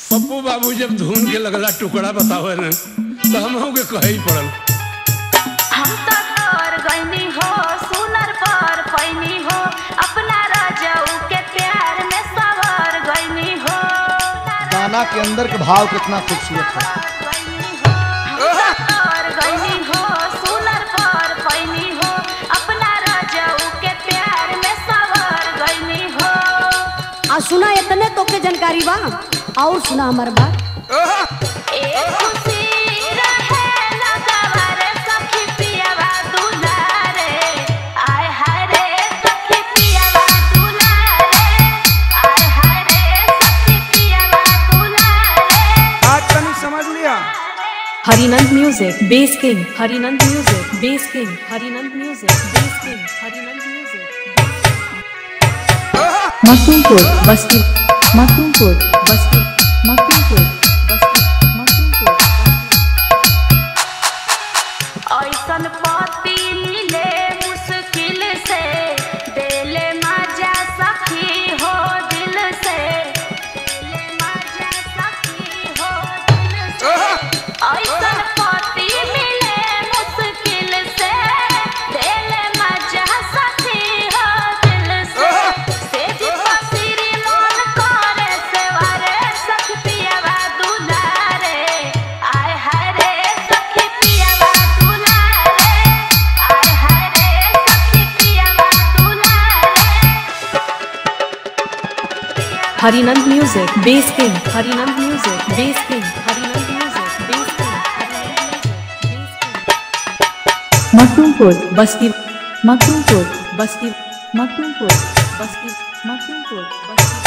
पप्पू बाबू जब धुन के लगला टुकड़ा बतावे न तो हम के कहे ही पड़ल हम तो तोर गईनी हो सुनर पर पैनी हो अपना राजाऊ के प्यार में सवर गईनी हो गाना के अंदर के भाव कितना खूबसूरत है हम तो तोर गईनी हो सुनर पर पैनी हो अपना राजाऊ के प्यार में सवर गईनी हो आ सुना इतने तो के जानकारी बा और सुना हमार बात ए खुशी रहे लगवा रे सखी पियावा दुलारे आय हाय रे सखी पियावा दुलारे आय हाय रे सखी पियावा दुलारे आज तनी समझ लिया Harinand music bass king Harinand music bass king Harinand music bass king Harinand music Makhdumpur Basti Makhdumpur Basti Makhdumpur Basti Makhdumpur ऐसन पति मिले मुश्किल से देले मजा सखी हो दिल से देले मजा सखी हो दिल से ऐसन पति मिले मुश्किल से देले मजा सखी हो दिल से से जीवा सिरी मन करे सेवारे सखी पियावा दुलारे आय हाय रे सखी पियावा दुलारे आय हाय रे सखी पियावा दुलारे Harinand music bass king Harinand music bass king Harinand music bass king Harinand music bass king Makhdumpur Basti Makhdumpur Basti Makhdumpur Basti Makhdumpur Basti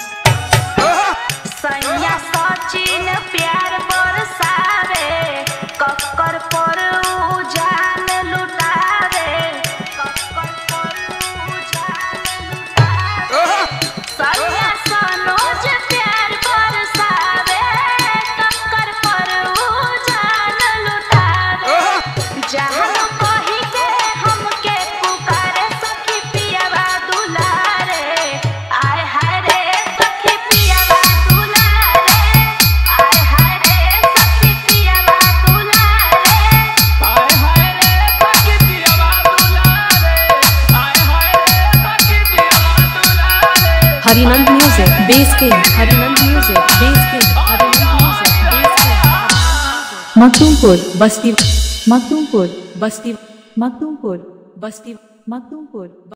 सैया सचिन प्यार बरसावे कक्कर पर उजान लुटावे कक्कर पर उजान लुटावे सैया सनोज प्यार बरसावे कक्कर पर उजान लुटावे जहाँ कही के हमके पुकारे सखी पियावा दुलारे आय हाय रे सखी पियावा दुलारे आय हाय रे सखी पियावा दुलारे आय हाय रे सखी पियावा दुलारे आय हाय रे सखी पियावा दुलारे Harinand music bass king Harinand music bass king Harinand music bass king Makhdumpur Basti Makhdumpur Basti Makhdumpur Basti Makhdumpur